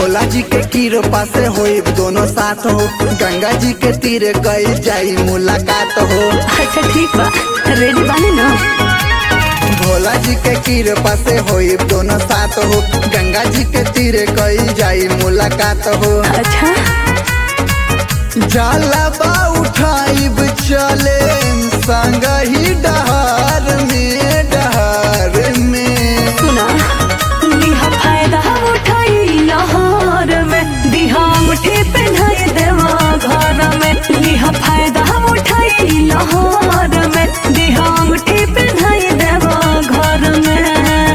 भोला जी के कृपा से होई दोनों साथ हो गंगा जी के तीरे कई जाई मुलाकात हो अच्छा ठीक बा रेडी बानी ना भोला जी के कृपा से होई दोनों साथ हो गंगा जी के तीरे कई जाई मुलाकात हो अच्छा जाला बा उठाइब चले संग ही डहार में डहार में सुना लिहा फायदा उठाई लहर में दिहा मुठी पहनाई देवा घर में लिहा फायदा उठाई लहर में दिहा मुठी पहनाई देवा घर में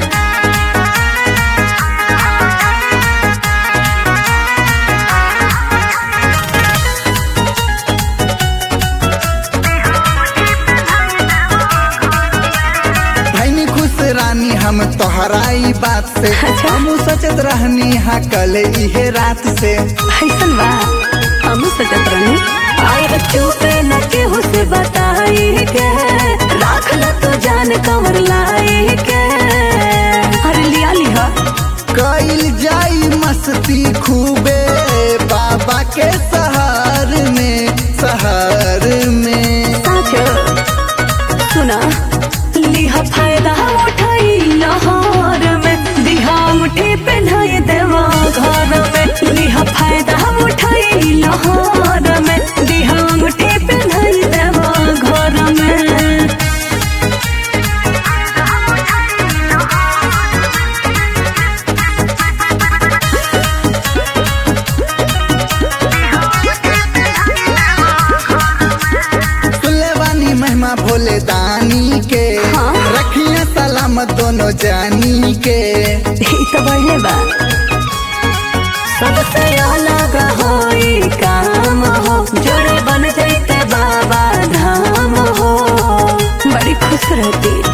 भैनी खुश रानी हम तोहराई बात से अच्छा। हम सचत रहनी हा कल इहे रात से ऐसन बा हम सजत रहनी आए चुपे न केहू से बताई के राख ल तो जान कमर लाई के अरे लिया लिहा कईल जाई मस्ती खूबे बाबा के सहार में सहार में साचो सुना लिहा फायदा उठाई लहर में दिहा मुठी पहनाई देवा घर में लिहा फायदा उठाई लहर में दिहा मुठी पहनाई देवा घर में सुनले बानी महिमा भोले दानी के हाँ। रखिए सलामत दोनों जानी के ई तो बढ़ले बा सबसे अलग होई काम हो जोड़े बन जैते बाबा धाम हो बड़ी खुश रहती